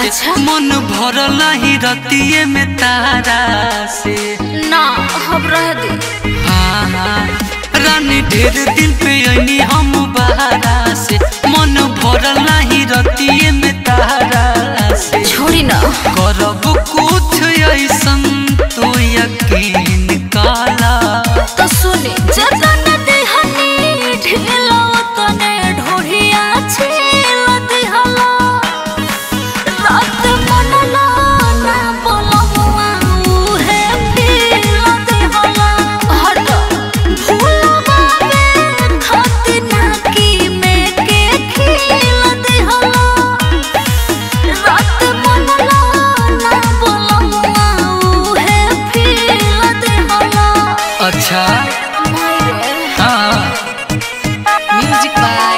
अच्छा। मन भरल ही रतिये में तारा से ना अब रह दे हाँ हाँ रानी ढेर दिन पे अनी हम बहारा से मन भरल ही रतिये में तारा से छोड़ी ना करब कुछ ऐसन तो यकीन काला तो सुने जतन देहनी ढेलो तने ढोढ़िया छेल दिहला रात मनला ना बोलमुआ उहे फील दिहला हट भूलवा में खाती ना की में के खील दिहला रात मनला ना बोलमुआ उहे फील दिहला अच्छा मायरे हाँ म्यूजिक बाय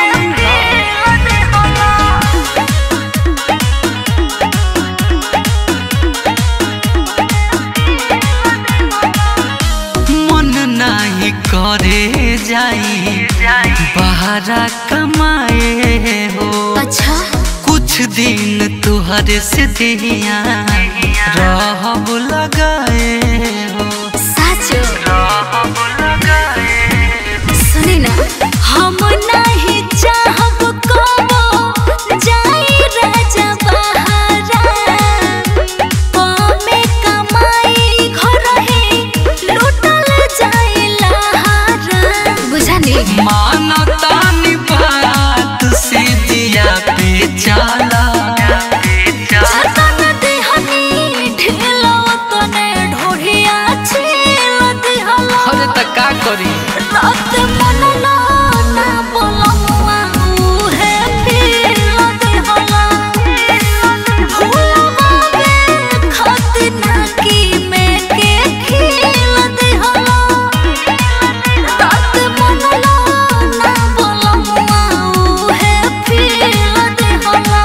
मन नाही करे जाई बहरा कमाए हो अच्छा कुछ दिन तुहरे से दिया रहब लगाए हो सच रहब लगाए सुनी ना हम नहीं चाहब कबो जाई राजा बहारा कमे कमाई घर है लूटल जाई लहारा बुझानी मानता बात से दिया पे चाला जतन देहनी ढेलो तने ढोढ़िया छेल दिहला अरे त का करी रात मनला ना बोलमुआ उहे फील दिहला भूलवा में खाती ना की में के खील दिहला रात मनला ना बोलमुआ उहे फील दिहला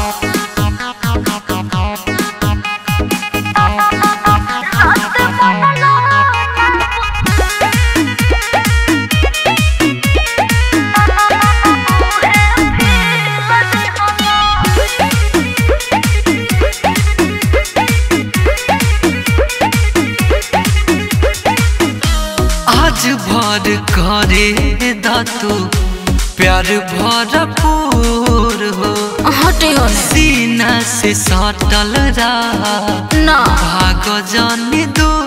आज भर करे दातू प्यार भरपूर हो हटे हो सीना से सटल रहा ना भाग जानी दूर